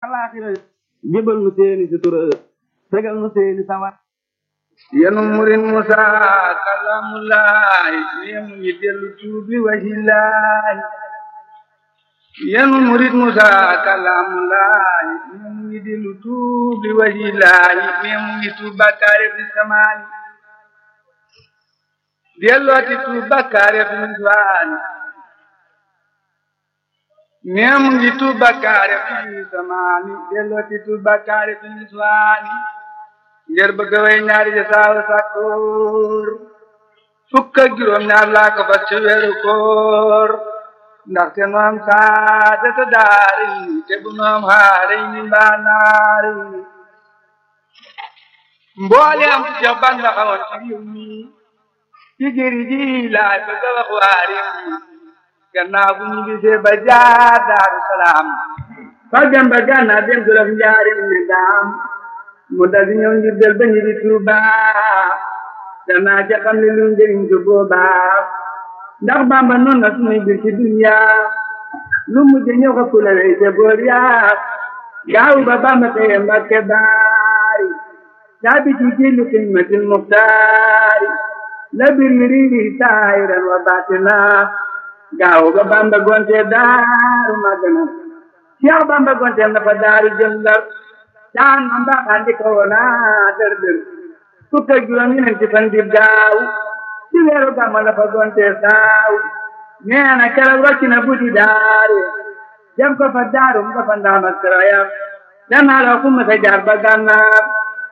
alaxira jébal nu seeni sutura fegal nu seeni sawar yenu murin musa kalamulaay nemu ñi dellu tuubi wahilaay yenu murit musa kalamulaay nemu ñi dellu tuubi wahilaay nemu ñi tuub bakkaare fi samaani dellooti tuub bakkaare fi niswaani nemu ñi tuub bakkaare fi samaani dellooti tuub bakkaare fi niswaani ngir bëgg way ñaari ja saawa sàkkoor fukk ak juróom ñaar laa ko fas ci weeru koor ndaxte nu am saadata daari te bu nu am xaari ni mbaa naari mboole am ci jox ban la xawoon ci réew mi ci jëri ji laay bëgg a wax waa réew mi gannaaw bu ñu gisee ba jaar daaru salaam fa dem ba gànnaaw dem jolof njaarim ne daam mu dal di ñëw ngir del ba ñu di Tuuba danaa ca xam ne lu njëriñ su boobaa ndax Bàmba noonu na suñuy bir ci dunya lu mujj ñëw ko kula wey ca boor yaa gaaw ba Bàmba xëye Mbàkke baari caabi ci jillu xidmatil muxtaari la bir yi riiri saahiran wa baatina gaaw ba Bàmba gonte daaru magana Cheikh Bàmba gonte na fa daaru jëm Ndar daan man ba andi ko wona dër dër fukk ak juróom ñeenti fan di gaaw ci weeru gàmmu la fa gonte saaw nee na keroog rocc na buti daare dem ko fa daarum ko fa ndaam ak sarayam danaa la fu ma sa jaar ba gànnaar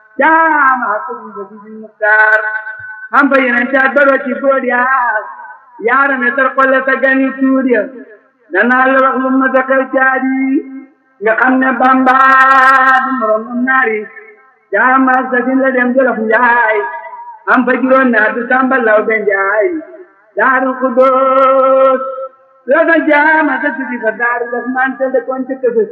jaama ko mu ba di muktaar am fa yeneen caat ba rocci bood yaa yaara ne tar xolle sa gani tuur ya danaa la wax lu ma sa xew caadi nga xam ne Bamba du moroom naari jaama sasin la dem jolof njaay am fa juróom naa du samba law be njaay daaru kudoos la sa jaama sa sidi fa daaru daf mante de kon ci kësësi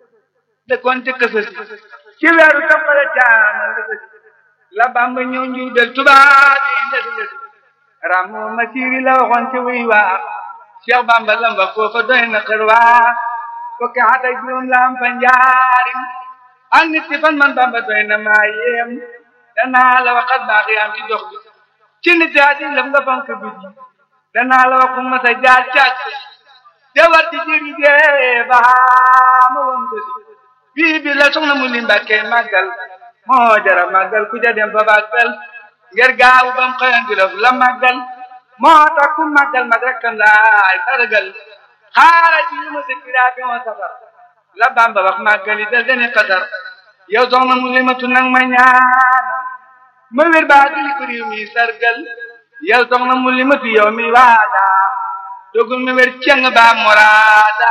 de kon ci kësësi ci weeru toppale jaama la sësi la Bamba ñëw njiw del tubaab yi ndesi ndesi ramu masiri la waxoon ci wuy waa Cheikh Bamba lamba foofa doy na xër waa fukki at ak juróom la am fa njaarim ak nit ci fan man bamba doy na maa yéem danaa la waxat baax yi am ci dox bi ci nit yaa di lëm nga fonk bi ji danaa la wax fu ma sa jaar càkk te war ci jëri jee baa ma woon ko si bii bi la soxna mu li mbàkkee màggal moo jara màggal ku ja dem fa bàggal ngir gaawu bam xëyan di la màggal moo tax ku màggal mag rekkam laay sargal xaara ci lu ma sëkkiraa bi ma safar la bamba wax màggali dal dene xasar yow soxna mu limatu nag ma ñaan ma wér baa dili ko réew mi sargal yow soxna mu limatu yow mi waada dogul ma wér ceng baa moraada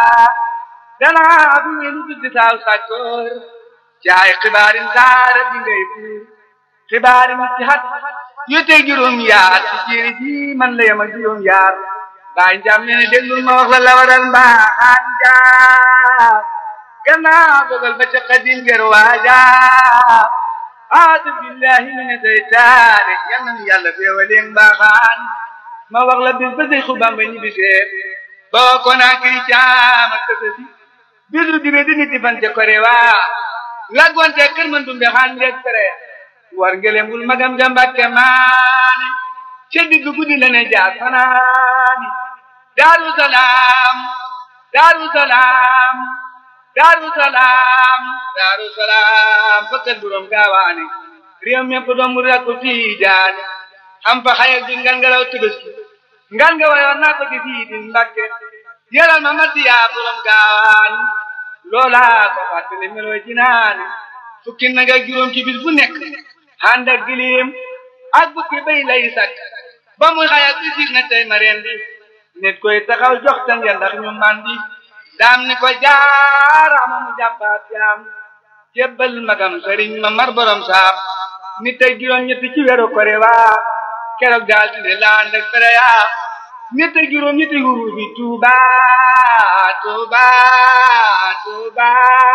danaa fi wéru tuddi saaw sàkkoor caay xibaarin saara bi ngay fuur xibaarin ci xat yu teg juróom yaar ci jéeri ji man la yem ak juróom yaar baay njaam nee na déglul ma wax la la waral mbaaxaan njaam gannaaw dogal ba ca xadim ger waaja aadu billahi mina seytaane yal na yàlla feewaleen mbaaxaan ma wax la bis ba Seexu Bamba ñibbi seet boo ko naa kiri caam ak tësësi bisu dibe di nit fan ca kore waa laggonte kër man dumbe xaan ngeeg tere war ngelembul magam jambakke maane ca digg guddi la ne jaar fanaani daaru salaam daaru salaam daaru salaam daaru salaam fakkat buróom gaawaane réew mépp doom mu rakku tiijaane am fa xayak di ngan nga law tëbëski ngan nga wayoon naa ko di fii di mbakke yalal ma matti yaa buróom gaawaan loolaa ko fàttali meloo jinaane fukki nag ak juróom ci bis bu nekk ànd ak gilim ak bukki bay lay sakk ba muy xayak di sig na tey ma reen di nit koy taxaw jox tan ya ndax ñu mandi daam ni ko jaaraama mu jàppaat jaam jébbal magam sëriñ ma mar borom saam nit ak juróom ñetti ci weeru kore waa keroog daal di ne laan ak fere yaa nit ak juróom ñetti huru bi tuuba tuuba tuuba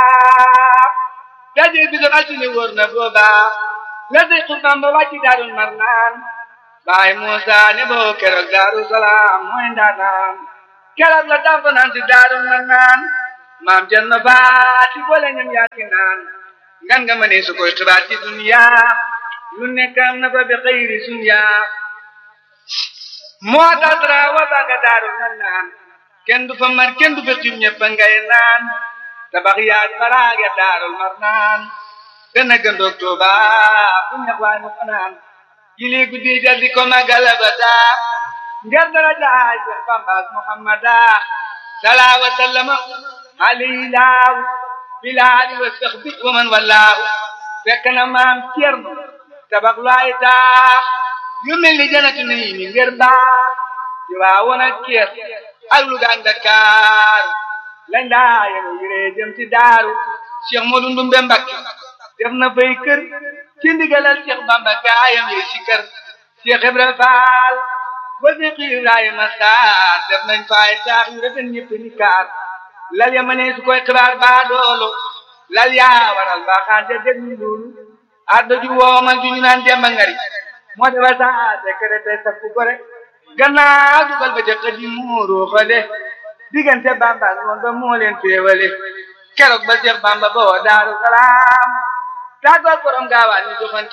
daje bi doon altine wóor na booba la day xubam ba wàcci daarul mar naan baay Muusa ne boo keroog daaru salaam mooy ndaanaan keroog la dafa naan si daaru mar naan maam jël na baati boole ñam yaaki naan ngan nga mënee su koy xibaar ci dunya lu nekk am na fa bi xëyri sunya moo tax dara wa baga daaru na naan kenn du fa mar kenn du fa xiim ñëpp ngay naan tabax yaag baraage daarul mar naan dana gëndoog Tuuba fu ñax waay mu fanaan yili guddi jal di ko magala ba daa ngir dara jaay Seex Bambaas Muhammada salaa wa sallama alayhi laaw bilaali wa saxbi wa man wallaahu fekk na maam Cerno tabax lu ay taax yu mel ni janatu nii mi ngir baax ci waa woon ak Kees ak Luga ak Dakar lañ daa yenu yiree jëm ci daaru Cheikh Modou Ndumbe Mbakke def na fay kër ci ndigalal Cheikh Bamba gaayam yi ci kër Cheikh Ibra Faal ba Cheikh Ibrahima Sarr def nañ fay taax yu rafet ñëpp ni kaar lal ya mënee su koy xibaar baa doolo lal yaa waral baa xaante dég ñu loolu addo ju woomal ju ñu naan demba ngari moo defal saa sekere te sakku gore gannaaw dugal ba jëkk di muuru xale diggante Bamba noon ba moo leen féewale keroog ba Cheikh Bamba ba woo Daaru Salaam tàggoog borom gaawaan ñu joxante